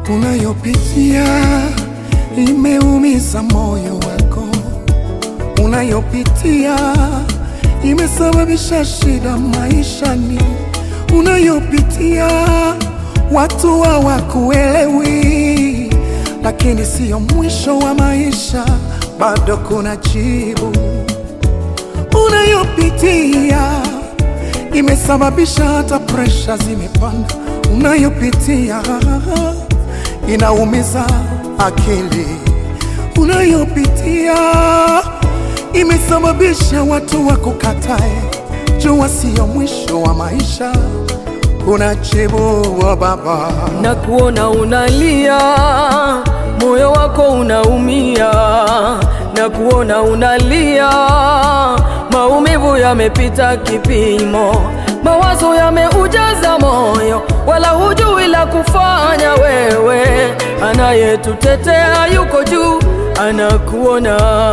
unayopitia imeumiza moyo wako, unayopitia imesababisha shida maishani, unayopitia watu hawakuelewi, lakini siyo mwisho wa maisha, bado kuna jibu. Unayopitia imesababisha hata presha zimepanda, unayopitia inaumiza akili, unayopitia imesababisha watu wakukatae. Jua siyo mwisho wa maisha, kuna jibu wa Baba. na kuona unalia, moyo wako unaumia, na kuona unalia, maumivu yamepita kipimo, mawazo yameujaza moyo, wala hujui la kufanya. Wewe anayetutetea yuko juu, anakuona.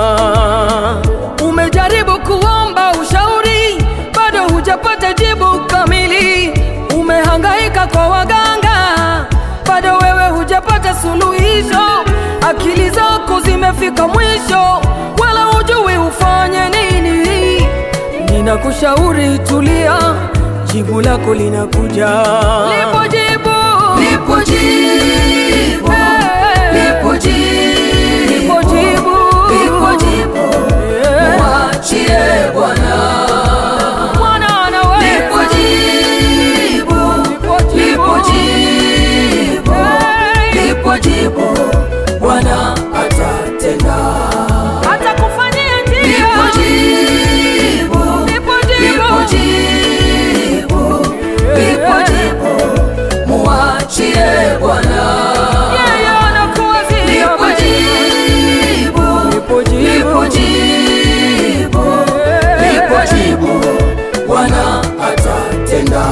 Umejaribu kuomba ushauri, bado hujapata jibu kamili. Umehangaika kwa waganga, bado wewe hujapata suluhisho. Akili zako zimefika mwisho, wala hujui ufanye nini. Ninakushauri tulia, jibu lako linakuja. Lipo jibu, Lipo jibu, lipo jibu, lipo jibu, lipo jibu, Eh, mwachie Bwana. Bwana anaweza. Lipo jibu, Lipo jibu. lipo jibu, Eh, lipo jibu, Bwana atatenda. atakufanyia njia. Lipo jibu, Lipo lipo jibu. jibu, lipo jibu, mwachie Bwana. Yeye anakuwazia Lipo wewe. jibu, Lipo jibu. lipo jibu, lipo jibu, Bwana atatenda.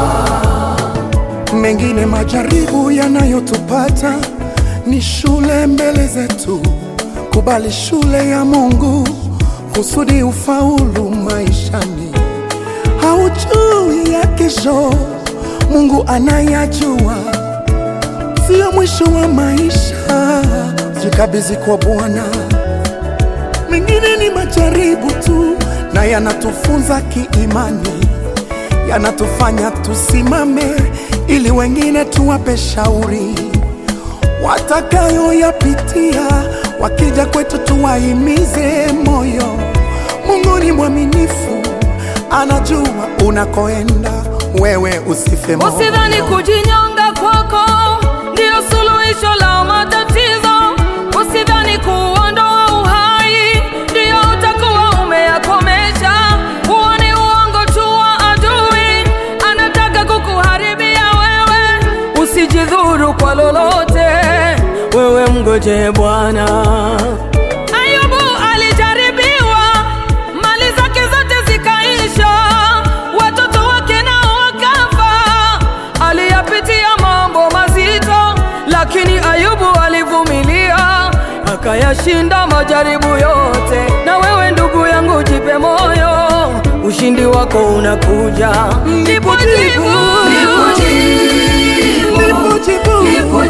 Mengine majaribu yanayotupata ni shule mbele zetu. Kubali shule ya Mungu kusudi ufaulu maishani. Haujui ya kesho, Mungu anayajua. Sio mwisho wa maisha, jikabidhi kwa Bwana. Mengine ni majaribu tu na yanatufunza kiimani yanatufanya tusimame ili wengine tuwape shauri watakayoyapitia, wakija kwetu tuwahimize moyo. Mungu ni mwaminifu, anajua unakoenda, wewe usife moyo. Usidhani kujinyonga kwako ndiyo suluhisho la matatizo. Usidhani kuondoa uhai ndiyo utakuwa umeyakomesha. Huo ni uongo tu wa adui, anataka kukuharibia wewe. Usijidhuru kwa lolote, wewe mgoje Bwana. Ayubu alijaribiwa, mali zake zote zikaisha, watoto wake nao wakafa. Aliyapitia mambo mazito, lakini Ayubu alivumilia, akayashinda majaribu yote. Na wewe ndugu yangu, jipe moyo, ushindi wako unakuja. Lipo jibu, Lipo jibu, Lipo jibu, lipo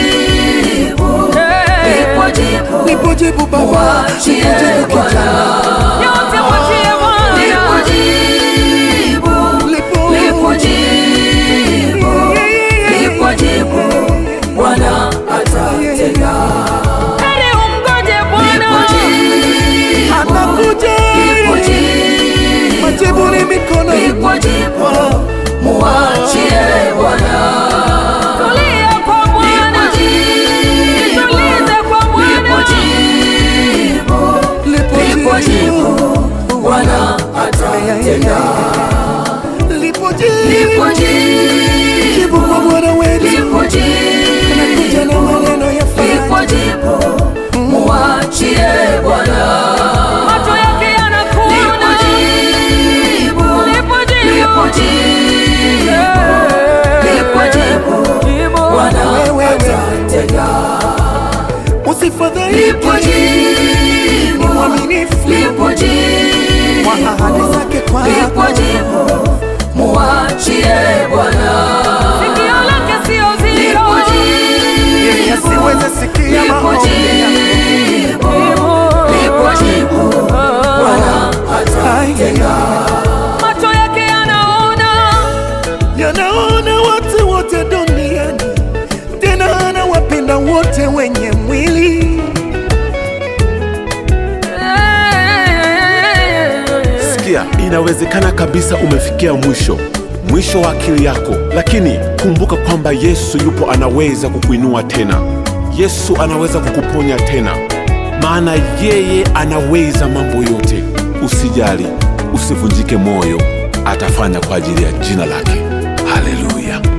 jibu, Eh, lipo jibu, lipo jibu Baba, mwachie lipo jibu Bwana. kijana, yote mwachie Bwana. Lipo jibu, lipo lipo jibu, lipo jibu, Bwana atatenda. Heri umgoje Lipo Bwana. jibu, anakuja, lipo jibu, majibu ni mikono lipo jibu, muachie Bwana. Tulia kwa Bwana. Lipo jibu, Tulize kwa lipo Bwana. jibu, lipo lipo jibu, Bwana atatenda. lipo Lipo jibu, jibu, jibu kwa Bwana wetu, lipo jibu, anakuja na maneno ya lipo faraja. jibu, muachie Bwana. Macho yake Lipo yanakuona. jibu, Lipo jibu. lipo jibu, lipo jibu, Jibu. Bwana Wewe, atatenda. Usifadhaike, Lipo ni jibu, mwaminifu lipo jibu, kwa ahadi zake lipo kwako. jibu, muachie Bwana. Sikio lake sio zito. Lipo jibu, inawezekana kabisa umefikia mwisho mwisho wa akili yako lakini kumbuka kwamba yesu yupo anaweza kukuinua tena yesu anaweza kukuponya tena maana yeye anaweza mambo yote usijali usivunjike moyo atafanya kwa ajili ya jina lake haleluya